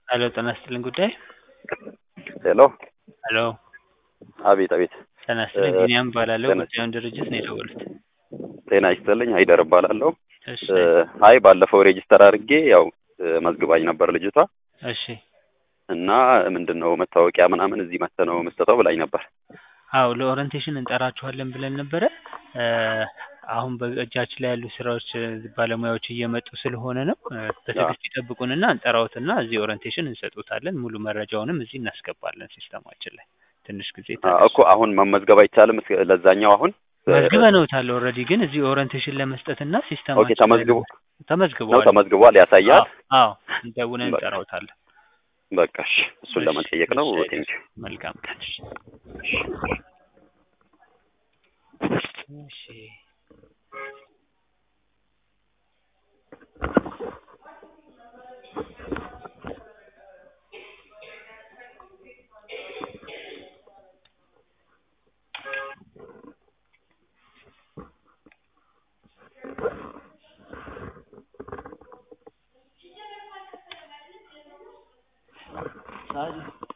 ሄሎ ጤና ይስጥልኝ ጉዳይ ሄሎ ሄሎ አቤት አቤት ጤና ይስጥልኝ እ ቢኒያም እባላለሁ ጤና ጉዳዩን ድርጅት ነው የደወሉት ጤና ይስጥልኝ አይደር እባላለሁ እሺ እ አይ ባለፈው ሬጂስተር አድርጌ ያው እ መዝግባኝ ነበር ልጅቷ እሺ እና ምንድን ነው መታወቂያ ምናምን እዚህ መጥተህ ነው የምትሰጠው ብላኝ ነበር አዎ ለኦሪንቴሽን እንጠራችኋለን ብለን ነበረ እ አሁን በእጃችን ላይ ያሉ ስራዎች እ ባለሙያዎች እየመጡ ስለሆነ ነው እ በትዕግስት ይጠብቁንና እንጠራዎትና እዚህ ኦሪንቴሽን እንሰጦታለን ሙሉ መረጃውንም እዚህ እናስገባለን ሲስተማችን ላይ ትንሽ ጊዜ አ ታገሱ እኮ አሁን መመዝገብ አይቻልም እስከ ለዛኛው አሁን እ መዝግበነውታል ኦልሬዲ ግን እዚህ ኦሪንቴሽን ለመስጠትና ኦኬ ሲስተማችን ላይ ተመዝግቦ ነው ተመዝግቧል ተመዝግቧል ያሳያል አዎ እንደውለን በቃ እንጠራዎታለን በቃ እሺ እሱን እሺ ለመጠየቅ ነው እሺ ቴንኪው መልካም ቀን እሺ እሺ ሳሪ